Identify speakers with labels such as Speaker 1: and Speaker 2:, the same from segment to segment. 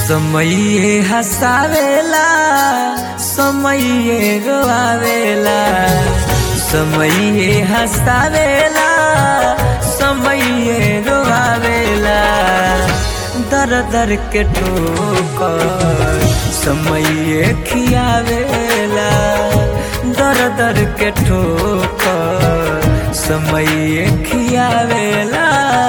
Speaker 1: समये हसावेला समये रोआवेला समये हसावेला समये रोआवेला दर दर के ठोकर समये खियावेला दर दर के ठोकर समये खियावेला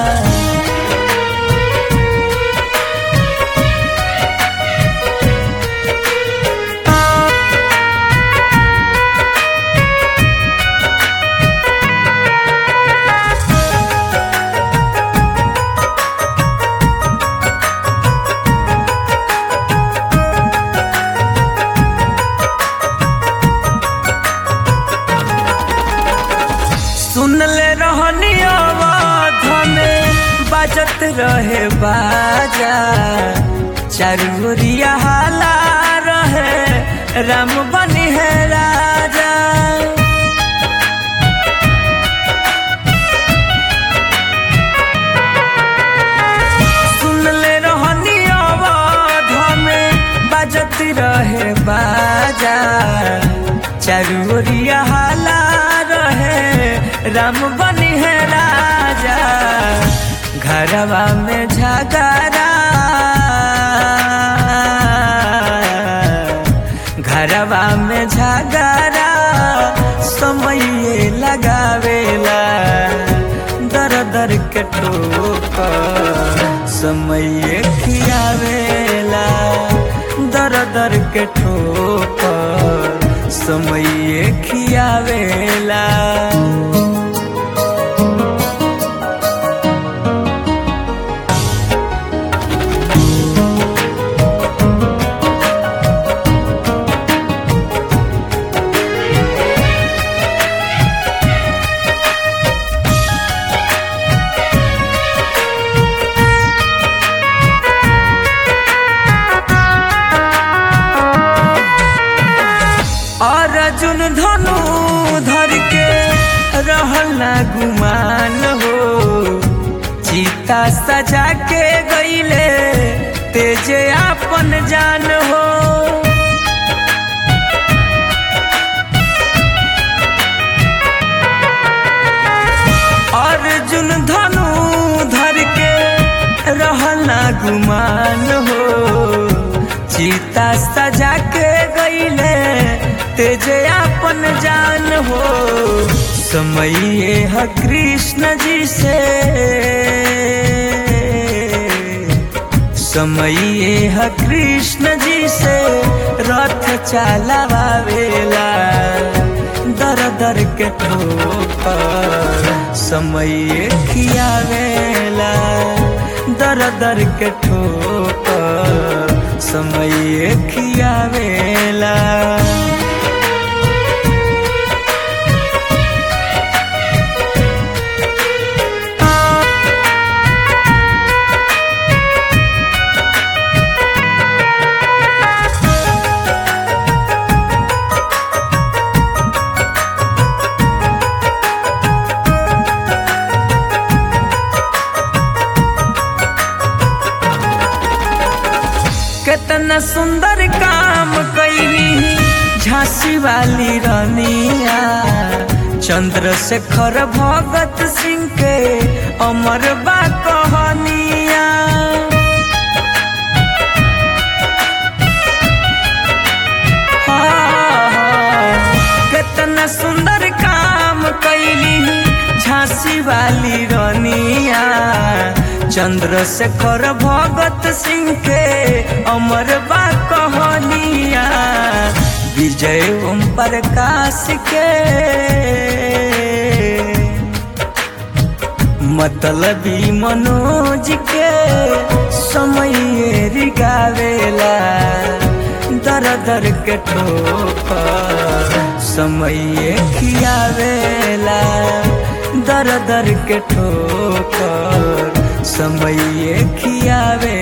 Speaker 1: सुनले रहनी अवध में बाजत रहे बाजा चारूरिया हाला रहे राम बनी है राजा सुनले रहनी अवध में बाजत रहे बाजा चारूरिया हाला रहे राम बनी है राजा घरवा में झगड़ा घरवा में झगड़ा समय लगावेला दर दर के ठोकर समय खियावेला दर दर के ठोकर समय खियावेला अर्जुन धनु धर के रहल ना गुमान हो चीता सजा के गईले तेजे आपन जान हो अर्जुन धनु धर के रहल ना गुमान हो चीता सजा के गईले तेजे अपन जान हो समय है कृष्ण जी से समय है कृष्ण जी से रथ चलावेला दर दर के ठोकर समय खियावेला दर दर के ठोकर समय खियावेला कितना सुंदर काम कैली झांसी वाली रानिया चंद्रशेखर भगत सिंह के अमर बा कहानिया कितना सुंदर काम कैली झांसी वाली रानिया चंद्रशेखर भगत सिंह के अमर बा कहानिया विजय ओम प्रकाश के मतलबी मनोज के समय रिगावेला दर दर के ठोकर समय खियावेला दर दर के ठोकर समय खियावे